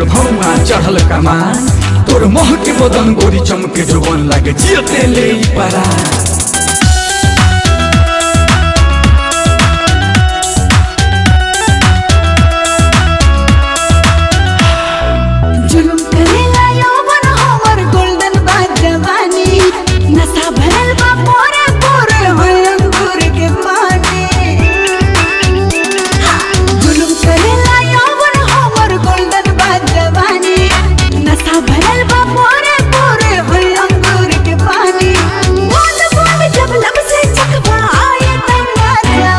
मोर भौआ चढ़ल कमान तोर मोह के बदन गोरी चमके जोबन लागे जियते ले ई परा जुलुम करेला यौवन हमर गोल्डन बा जवानी नशा भरल बा पोरे पोरे होय अंगूर के पानी जुलुम करेला यौवन हमर गोल्डन बा जवानी नशा भरल बा पोरे पोरे होय अंगूर के पानी बूंद बूंद जब लब से चकवा आए तंगाजा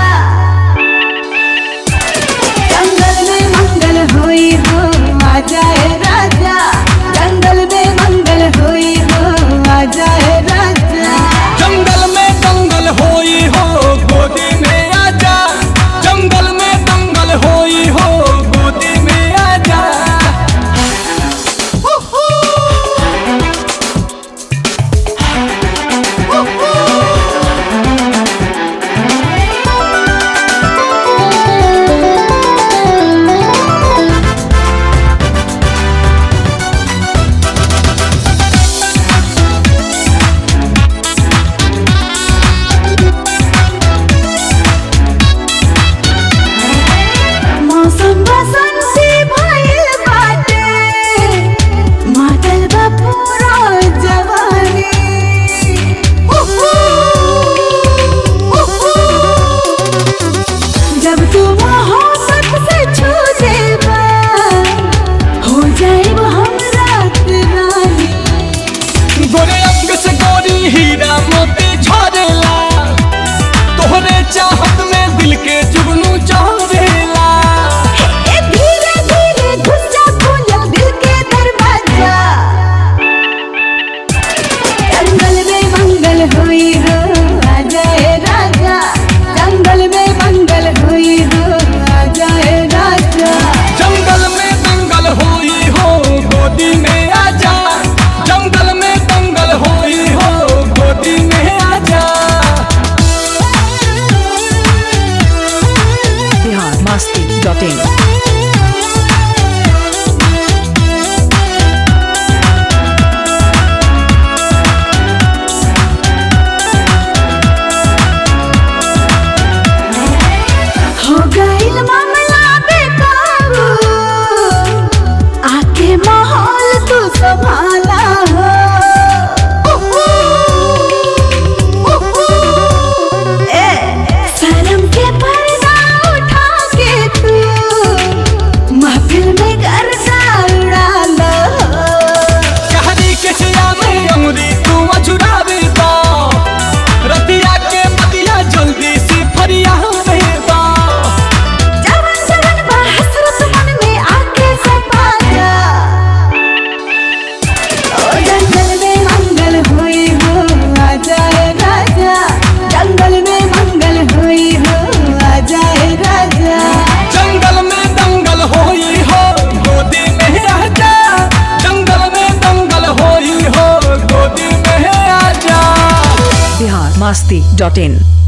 जंगल में मंगल होई हो आ जाए राजा जंगल में मंगल होई हो आ जाए राजा जंगल में दंगल होई हो गोदी में आजा जंगल में दंगल होई हो गोदी में आजा मौसम बसंती भइल बाटे मातल बा पूरा जवानी जब तू मोहब्बत से छू जेबा हो जाएब हम रात रानी गोरे अंग से गोरी हीरा मोती झरेला तोहरे चाहत में दिल के जुगनू चढ़ेला ए धीरे धीरे घुस जा खोल दिल के दरवाजा जंगल में मंगल हुई हो आ जाए राजा जंगल में मंगल हुई हो आ जाए राजा जंगल में दंगल होई हो गोदी में आजा जंगल में दंगल होई हो गोदी में आजा बिहार मस्ती डॉट इन हो गइल मामला बेकाबू आके माहौल तू संभाला हो ए शर्म के पर्दा उठा के तू महफिल में गर्दा उड़ा लो कहरी के सिया में अमरी तू अछुरावे दा रतिया के मतिया जल्दी से फरिया दा जवन जवन बा हसरत मन में आके सपा जा ओ जंगल में मंगल हुई हो आ जाए राजा जंगल में मंगल हुई हो आ जाए राजा जंगल में दंगल होई हो गोदी में आजा जंगल में दंगल होई हो गोदी में आजा बिहार मस्ती डॉट इन